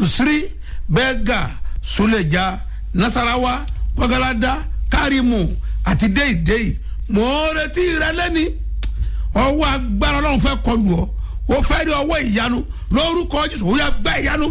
kusiri bẹ́gà suleja nasarawa gbọ́gáládá kárìmù àti déìdéì mò ń retí rẹ lẹ́ni ọwọ́ agbára ọlọ́run fẹ́ kọlù ọ o fẹ́ rí ọwọ́ ìyanu lórúkọ jésù ó yà gbá ìyanu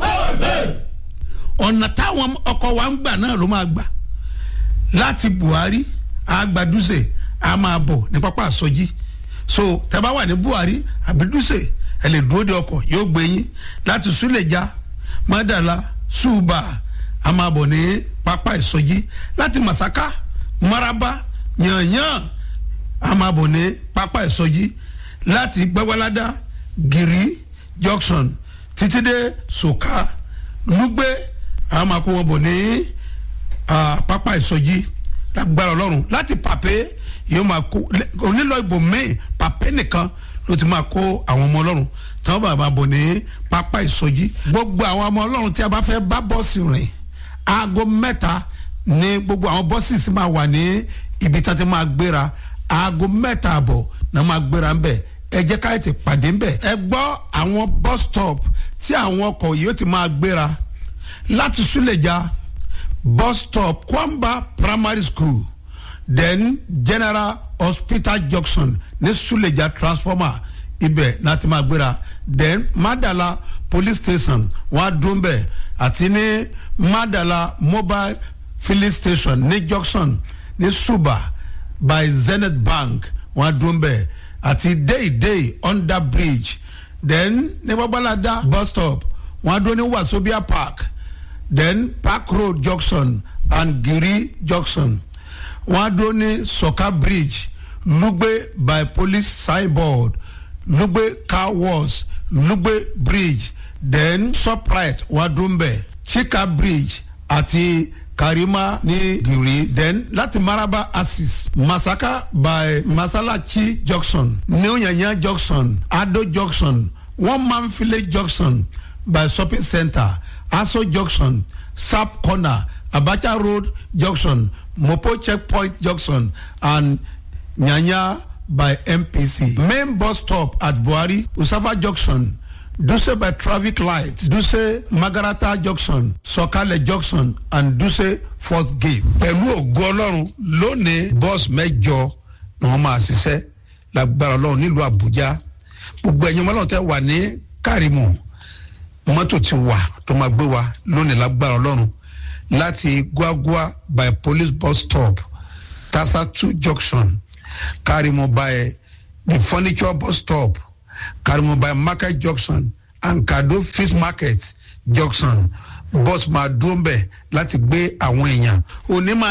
ọ̀nà táwọn ọkọ̀ wa ń gbà náà ló máa gbà láti buhari agbaduse a máa bọ̀ ní pápá àsọjí so tẹ́ bá wà ní buhari àbí duse ẹ lè dúró de ọkọ̀ yóò gbé yín láti súlẹ̀já mádàlá ṣùbà a máa bọ̀ ní pápá ìsọjí láti masaka maraba yanyan a máa bọ̀ ní pápá ìsọjí láti gbẹ́wáládá gírí junction títí dé soka lugbe a máa kó wọn bọ̀ ní pápá ìsọjí lágbára ọlọ́run láti pàpé yóò máa kó onílọ ìbò míì pàpé nìkan ló ti máa kó àwọn ọmọ ọlọ́run tí wọ́n bá máa bọ̀ ní pápá ìsọjí gbogbo àwọn ọmọ ọlọ́run tí a bá fẹ́ bá bọ́ọ̀sì rìn aago mẹ́ta ní gbogbo àwọn bọ́ọ̀sì sì máa wà ní ibi tí wọ́n ti máa gbéra aago mẹ́ta àbọ̀ náà máa gbéra ń bẹ̀ ẹ jẹ́ ká ètè pàdé ń bẹ̀ ẹ gbọ́ àwọn bus stop tí àwọn ọkọ̀ yóò ti máa gbéra láti súlẹ̀já bus stop kwamba primary school then general hospital junction ní suleja transformer ibẹ̀ láti máa gbéra then madala police station wọ́n á dún bẹ̀ àti ní madala mobile filling station ní junction ní suba by zenith bank wọ́n á dún bẹ̀ àti deidei under bridge then ní babalada bus stop wọ́n á dún ní wasobia park then park road junction and giri junction wọn á dúró ní soka bridge lugbe by police signboard lugbe car wash lugbe bridge then shoprite wọn á dúró mbẹ chika bridge àti karima ní giri then láti maraba axis masaka by masalachi junction new yanya junction ado junction one man village junction by shopping center aso junction sap corner abacha road junction mopo checkpoint junction and nyanya by mpc main bus stop at buhari usafa junction duse by traffic light duse magarata junction sọkalẹ junction and duse fourth gate. pẹ̀lú ògo ọlọ́run lónìí bọ́ọ̀sì mẹ́jọ ni wọ́n máa ṣiṣẹ́ lágbára ọlọ́run nílùú àbújá gbogbo ẹ̀yin ọmọlọ́run tẹ́ wà ní kárìmù mọ́tò ti wà tó máa gbé wa lónìí lágbára ọlọ́run láti guagua by police bus stop tasatu junction karimo by the furniture bus stop karimo by market junction and kado fish market junction bus máa dúró mbẹ láti gbé àwọn èèyàn òní máa